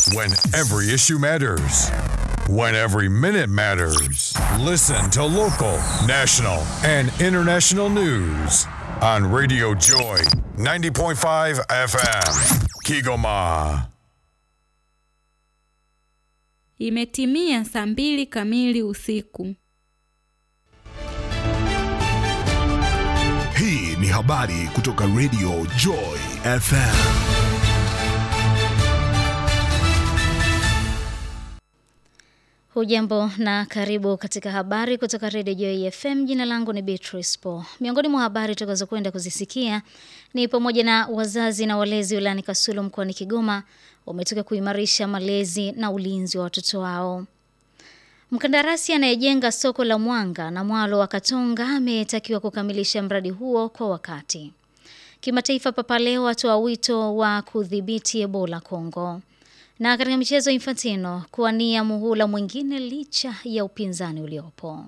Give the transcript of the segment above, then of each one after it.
When every issue matters. When every minute matters. Listen to local, national, and international news on Radio Joy 90.5 FM. Kigoma. Imetimia saa mbili kamili usiku. Hii ni habari kutoka Radio Joy FM. Hujambo na karibu katika habari kutoka Radio Joy FM. Jina langu ni Beatrice Po. Miongoni mwa habari tutakazokwenda kuzisikia ni pamoja na wazazi na walezi wilayani Kasulu mkoani Kigoma wametoka kuimarisha malezi na ulinzi wa watoto wao. Mkandarasi anayejenga soko la Mwanga na Mwalo wa Katonga ametakiwa kukamilisha mradi huo kwa wakati. Kimataifa, Papa Leo atoa wito wa kudhibiti Ebola Kongo. Na katika michezo, Infantino kuwania muhula mwingine licha ya upinzani uliopo.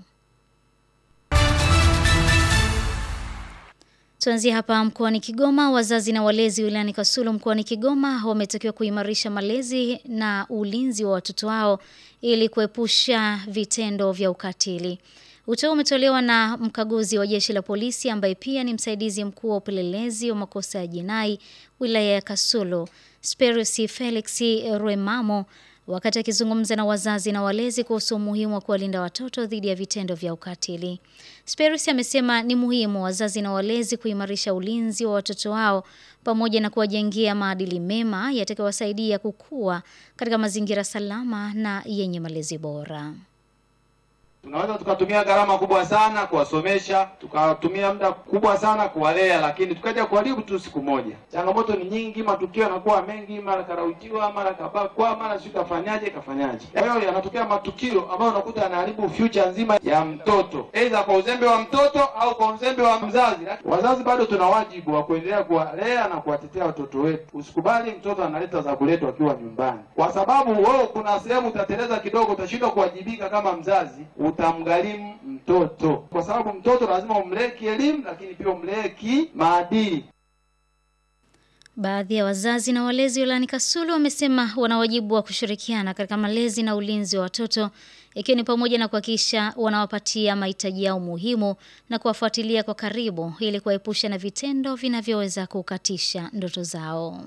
Tuanzie hapa mkoani Kigoma. Wazazi na walezi wilayani Kasulu mkoani Kigoma wametakiwa kuimarisha malezi na ulinzi wa watoto wao ili kuepusha vitendo vya ukatili. Wito umetolewa na mkaguzi wa jeshi la polisi ambaye pia ni msaidizi mkuu wa upelelezi wa makosa ya jinai wilaya ya Kasulu, Sperius Felix Rwemamo wakati akizungumza na wazazi na walezi kuhusu umuhimu wa kuwalinda watoto dhidi ya vitendo vya ukatili. Sperius amesema ni muhimu wazazi na walezi kuimarisha ulinzi wa watoto wao pamoja na kuwajengea maadili mema yatakayowasaidia kukua katika mazingira salama na yenye malezi bora. Tunaweza tukatumia gharama kubwa sana kuwasomesha, tukatumia muda kubwa sana kuwalea, lakini tukaja kuharibu tu siku moja. Changamoto ni nyingi, matukio yanakuwa mengi, mara karautiwa, mara kabakwa, mara sio kafanyaje kafanyaje. Kwa hiyo yanatokea matukio ambayo unakuta yanaharibu future nzima ya mtoto, aidha kwa uzembe wa mtoto au kwa uzembe wa mzazi. Wazazi bado tuna wajibu wa kuendelea kuwalea na kuwatetea watoto wetu. Usikubali mtoto analeta za kuletwa akiwa nyumbani, kwa sababu wewe kuna sehemu utateleza kidogo, utashindwa kuwajibika kama mzazi utamgharimu mtoto kwa sababu mtoto lazima umlee kielimu, lakini pia umlee kimaadili. Baadhi ya wazazi na walezi wilayani Kasulu wamesema wana wajibu wa kushirikiana katika malezi na ulinzi wa watoto ikiwa ni pamoja na kuhakikisha wanawapatia mahitaji yao muhimu na kuwafuatilia kwa karibu ili kuwaepusha na vitendo vinavyoweza kukatisha ndoto zao.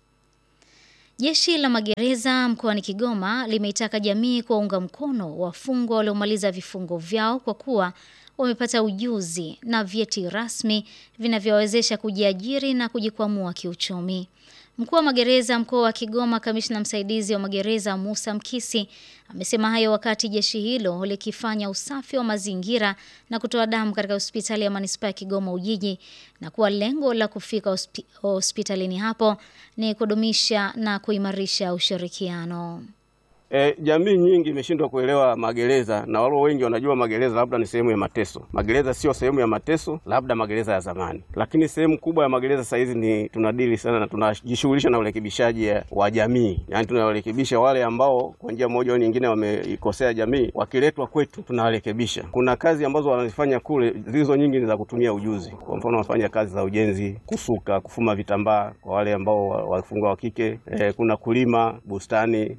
Jeshi la magereza mkoani Kigoma limeitaka jamii kuwaunga mkono wafungwa waliomaliza vifungo vyao kwa kuwa wamepata ujuzi na vyeti rasmi vinavyowawezesha kujiajiri na kujikwamua kiuchumi. Mkuu wa magereza mkoa wa Kigoma, kamishna msaidizi wa magereza Musa Mkisi amesema hayo wakati jeshi hilo likifanya usafi wa mazingira na kutoa damu katika hospitali ya manispaa ya Kigoma Ujiji, na kuwa lengo la kufika hospi, hospitalini hapo ni kudumisha na kuimarisha ushirikiano. E, jamii nyingi imeshindwa kuelewa magereza na walo wengi wanajua magereza labda ni sehemu ya mateso. Magereza sio sehemu ya mateso, labda magereza ya zamani, lakini sehemu kubwa ya magereza sasa hizi ni tunadili sana na tunajishughulisha na urekebishaji wa jamii, yaani tunawarekebisha wale ambao kwa njia moja au nyingine wameikosea jamii, wakiletwa kwetu tunawarekebisha. Kuna kazi ambazo wanazifanya kule, zilizo nyingi ni za kutumia ujuzi. Kwa mfano, wanafanya kazi za ujenzi, kusuka, kufuma vitambaa kwa wale ambao wafungwa wa kike. E, kuna kulima bustani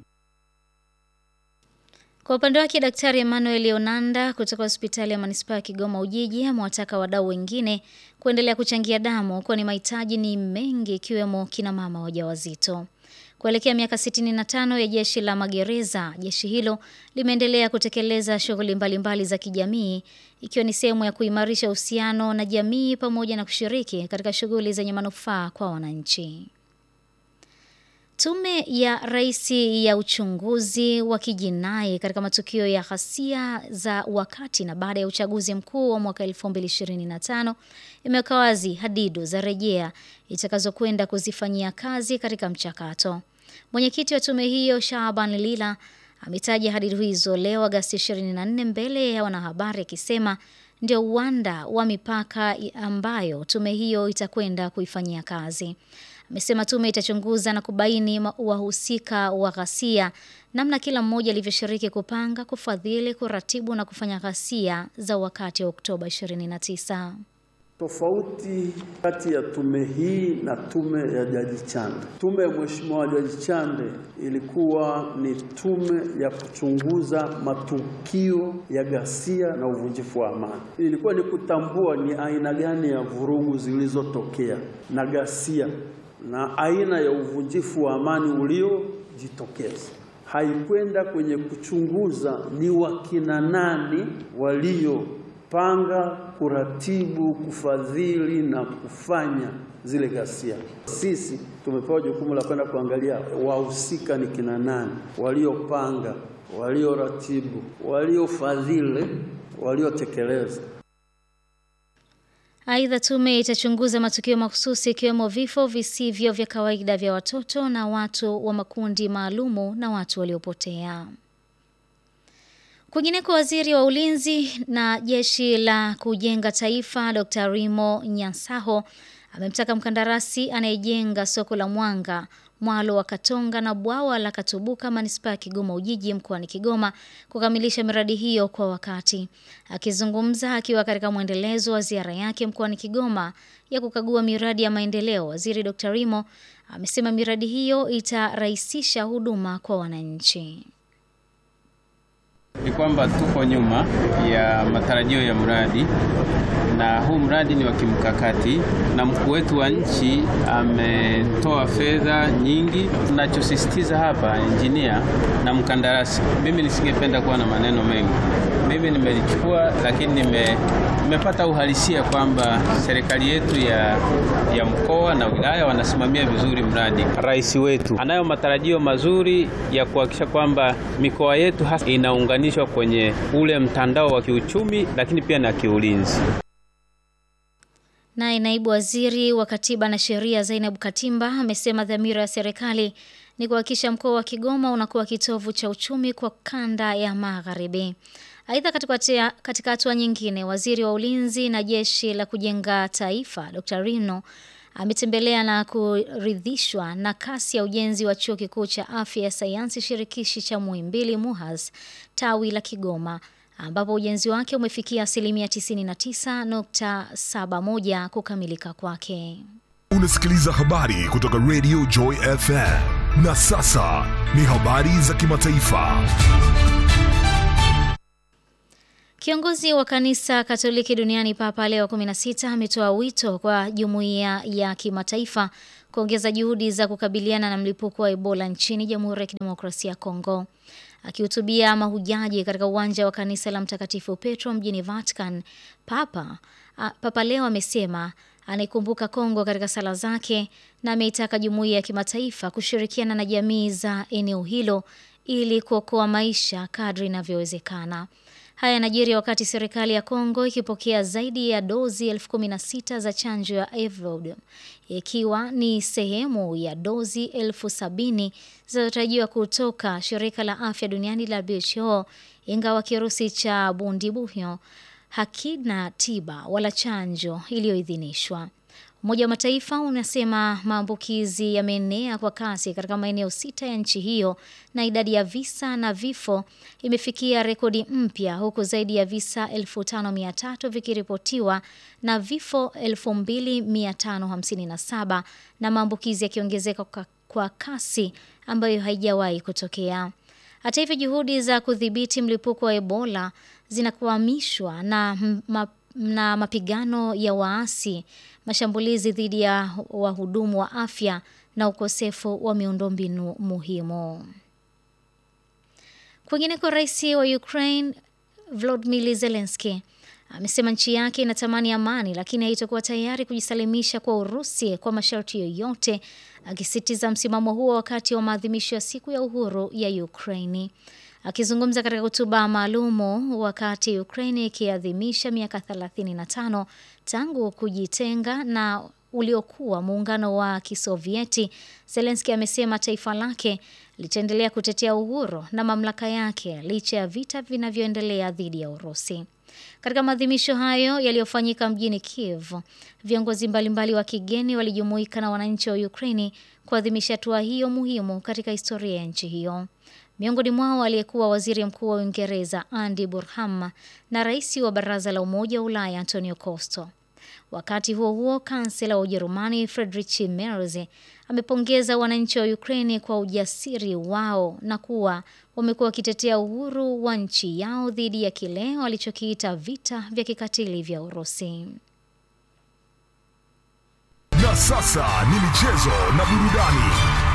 kwa upande wake Daktari Emmanuel Onanda kutoka hospitali ya manispaa ya Kigoma Ujiji amewataka wadau wengine kuendelea kuchangia damu kwani mahitaji ni mengi ikiwemo kina mama wajawazito. Kuelekea miaka 65 ya jeshi la magereza, jeshi hilo limeendelea kutekeleza shughuli mbalimbali za kijamii ikiwa ni sehemu ya kuimarisha uhusiano na jamii pamoja na kushiriki katika shughuli zenye manufaa kwa wananchi. Tume ya Rais ya uchunguzi wa kijinai katika matukio ya ghasia za wakati na baada ya uchaguzi mkuu wa mwaka 2025 imeweka wazi hadidu za rejea itakazokwenda kuzifanyia kazi katika mchakato. Mwenyekiti wa tume hiyo Shaaban Lila ametaja hadidu hizo leo Agasti 24 mbele ya wanahabari akisema ndio uwanda wa mipaka ambayo tume hiyo itakwenda kuifanyia kazi. Amesema tume itachunguza na kubaini wahusika wa ghasia, namna kila mmoja alivyoshiriki kupanga, kufadhili, kuratibu na kufanya ghasia za wakati wa Oktoba 29. Tofauti kati ya tume hii na tume ya Jaji Chande. Tume ya Mheshimiwa Jaji Chande ilikuwa ni tume ya kuchunguza matukio ya ghasia na uvunjifu wa amani. Ilikuwa ni kutambua ni aina gani ya vurugu zilizotokea na ghasia na aina ya uvunjifu wa amani uliojitokeza. Haikwenda kwenye kuchunguza ni wakina nani walio panga kuratibu, kufadhili na kufanya zile ghasia. Sisi tumepewa jukumu la kwenda kuangalia wahusika ni kina nani, waliopanga, walioratibu, waliofadhili, waliotekeleza. Aidha, tume itachunguza matukio mahususi ikiwemo vifo visivyo vya kawaida vya watoto na watu wa makundi maalumu na watu waliopotea. Kwingineko, waziri wa ulinzi na jeshi la kujenga taifa Dr. Rimo Nyansaho amemtaka mkandarasi anayejenga soko la Mwanga, mwalo wa Katonga na bwawa la Katubuka manispaa ya Kigoma Ujiji mkoani Kigoma kukamilisha miradi hiyo kwa wakati. Akizungumza akiwa katika mwendelezo wa ziara yake mkoani Kigoma ya kukagua miradi ya maendeleo, waziri Dr. Rimo amesema miradi hiyo itarahisisha huduma kwa wananchi. Ni kwamba tuko nyuma ya matarajio ya mradi na huu mradi ni wa kimkakati, na mkuu wetu wa nchi ametoa fedha nyingi. Tunachosisitiza hapa, injinia na mkandarasi, mimi nisingependa kuwa na maneno mengi. Mimi nimelichukua, lakini nime nimepata uhalisia kwamba serikali yetu ya, ya mkoa na wilaya wanasimamia vizuri mradi. Rais wetu anayo matarajio mazuri ya kuhakikisha kwamba mikoa yetu hasa inaunganishwa kwenye ule mtandao wa kiuchumi, lakini pia na kiulinzi. Naye naibu waziri wa katiba na sheria Zainab Katimba amesema dhamira ya serikali ni kuhakikisha mkoa wa Kigoma unakuwa kitovu cha uchumi kwa kanda ya magharibi. Aidha, katika hatua nyingine, waziri wa ulinzi na jeshi la kujenga taifa Dr. Rino ametembelea na kuridhishwa na kasi ya ujenzi wa chuo kikuu cha afya ya sayansi shirikishi cha Muhimbili MUHAS tawi la Kigoma ambapo ujenzi wake umefikia asilimia 99.71 kukamilika kwake. Unasikiliza habari kutoka Radio Joy FM. Na sasa ni habari za kimataifa. Kiongozi wa kanisa Katoliki duniani Papa Leo 16 ametoa wito kwa jumuiya ya kimataifa kuongeza juhudi za kukabiliana na mlipuko wa Ebola nchini Jamhuri ya Kidemokrasia ya Kongo. Akihutubia mahujaji katika uwanja wa kanisa la Mtakatifu Petro mjini Vatican, Papa a, Papa Leo amesema anaikumbuka Kongo katika sala zake na ameitaka jumuiya ya kimataifa kushirikiana na jamii za eneo hilo ili kuokoa maisha kadri inavyowezekana. Haya yanajiri wakati serikali ya Kongo ikipokea zaidi ya dozi elfu kumi na sita za chanjo ya Evod ikiwa ni sehemu ya dozi elfu sabini zinazotarajiwa kutoka shirika la afya duniani la WHO, ingawa kirusi cha bundibuyo hakina tiba wala chanjo iliyoidhinishwa. Umoja wa Mataifa unasema maambukizi yameenea kwa kasi katika maeneo sita ya nchi hiyo na idadi ya visa na vifo imefikia rekodi mpya huku zaidi ya visa 5300 vikiripotiwa na vifo 2557 na maambukizi yakiongezeka kwa, kwa kasi ambayo haijawahi kutokea. Hata hivyo, juhudi za kudhibiti mlipuko wa Ebola zinakwamishwa na ma, na mapigano ya waasi, mashambulizi dhidi ya wahudumu wa afya na ukosefu wa miundombinu muhimu. Kwingineko, rais wa Ukraine Volodymyr Zelensky amesema nchi yake inatamani amani, lakini haitakuwa tayari kujisalimisha kwa Urusi kwa masharti yoyote, akisitiza msimamo huo wakati wa maadhimisho ya siku ya uhuru ya Ukraini. Akizungumza katika hotuba maalumu wakati Ukraine ikiadhimisha miaka 35 tangu kujitenga na uliokuwa muungano wa Kisovieti, Zelensky amesema taifa lake litaendelea kutetea uhuru na mamlaka yake licha ya vita vinavyoendelea dhidi ya Urusi. Katika maadhimisho hayo yaliyofanyika mjini Kiev, viongozi mbalimbali wa kigeni walijumuika na wananchi wa Ukraini kuadhimisha hatua hiyo muhimu katika historia ya nchi hiyo. Miongoni mwao aliyekuwa waziri mkuu wa Uingereza Andy Burham na rais wa baraza la Umoja wa Ulaya Antonio Costa. Wakati huo huo, kansela wa Ujerumani Friedrich Merz amepongeza wananchi wa Ukraini kwa ujasiri wao na kuwa wamekuwa wakitetea uhuru wa nchi yao dhidi ya kile walichokiita vita vya kikatili vya Urusi. Na sasa ni michezo na burudani.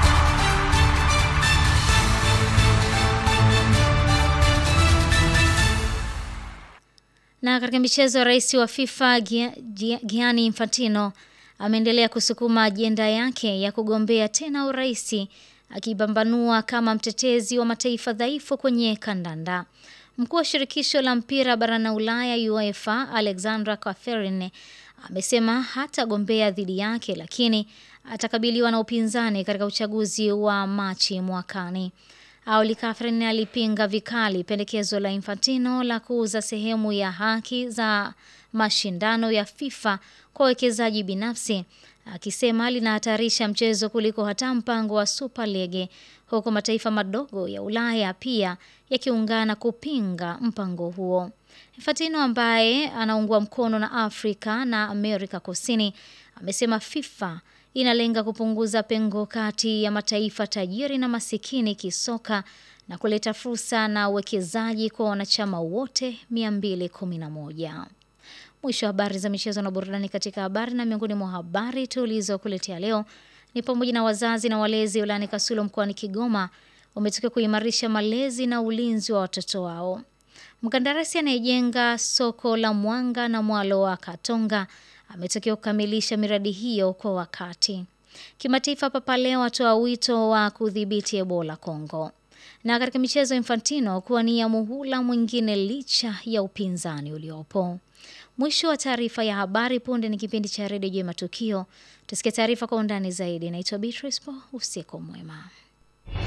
Na katika michezo, rais wa FIFA Gianni Infantino ameendelea kusukuma ajenda yake ya kugombea tena uraisi, akipambanua kama mtetezi wa mataifa dhaifu kwenye kandanda. Mkuu wa shirikisho la mpira barani Ulaya UEFA Alexandra Catherine amesema hatagombea dhidi yake, lakini atakabiliwa na upinzani katika uchaguzi wa Machi mwakani. Awali Catherine alipinga vikali pendekezo la Infantino la kuuza sehemu ya haki za mashindano ya FIFA kwa wawekezaji binafsi, akisema linahatarisha mchezo kuliko hata mpango wa Super League, huku mataifa madogo ya Ulaya pia yakiungana kupinga mpango huo. Infantino ambaye anaungwa mkono na Afrika na Amerika Kusini amesema FIFA inalenga kupunguza pengo kati ya mataifa tajiri na masikini kisoka na kuleta fursa na uwekezaji kwa wanachama wote 211. Mwisho wa habari za michezo na burudani katika habari na miongoni mwa habari tulizokuletea leo ni pamoja na wazazi na walezi wilayani Kasulo mkoani Kigoma wametakiwa kuimarisha malezi na ulinzi wa watoto wao. Mkandarasi anayejenga soko la Mwanga na mwalo wa Katonga ametakiwa kukamilisha miradi hiyo kwa wakati. Kimataifa, Papa Leo atoa wito wa kudhibiti Ebola Kongo. Na katika michezo, Infantino kuwania muhula mwingine licha ya upinzani uliopo. Mwisho wa taarifa ya habari. Punde ni kipindi cha redio juu ya matukio. Tusikie taarifa kwa undani zaidi. Naitwa Beatrice Po. Usiku mwema.